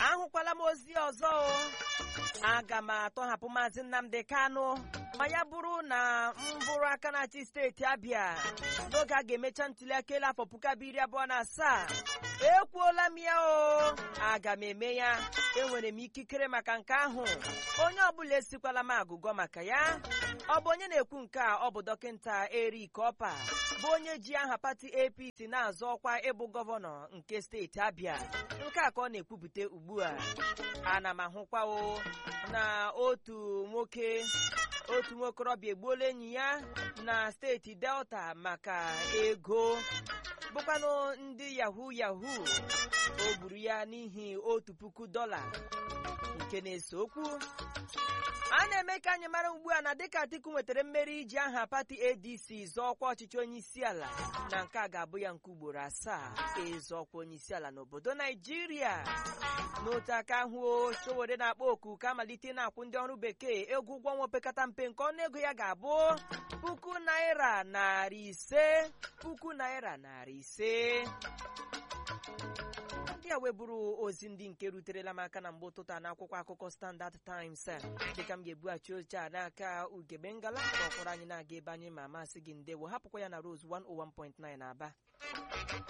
ahụkwala m ozi ọzọ o aga m atọhapụ maazị nnamdi kanụ ma ya bụrụ na m bụrụ aka na-achị steeti abịa n'oge a ga-emecha ntụliaka elu afọ puku abụọ iri abụọ na asaa ekwuola m ya o aga m eme ya enwere m ikikere maka nke ahụ onye ọbụla esikwala m agụgọ maka ya ọ bụ onye na-ekwu nke a ọ bụ dọkịta Eric Opa bụ onye ji aha pati APC na-azọ ọkwa ịbụ gọvanọ nke steeti Abịa nke a ka ọ na-ekwupụta ugbu a ana m ahụkwa o na otu nwoke otu nwokorobịa egbuola enyi ya na steeti Delta maka ego bụkwanụ ndị yahoo yahoo o gburu ya n'ihi otu puku dọla nke na-ese okwu a na-eme ka anyị mara ugbu a na dịka Atiku nwetara mmeri iji aha pati ADC zọọ ọkwa ọchịchị onye isi ala na nke a ga-abụ ya nke ugboro asaa ịzọ ọkwa onye isi ala n'obodo Naijiria n'otu aka ahụ o Sowore na-akpọ oku ka amalite na-akwụ ndị ọrụ bekee ego ụgwọ ọnwa opekata mpe nke ọnụego ya ga-abụ puku naira narị ise puku naira narị ise ndị a weburu ozi ndị nke ruterela m aka na mgbe ụtụtụ a n'akwụkwọ akụkọ Standard Times dịka m ga-ebughachi oche a n'aka ugebe ngala ka ọ kpọrọ anyị na-aga ebe anyị ma masị gị ndewo hapụkwa ya na Rose 101.9 Aba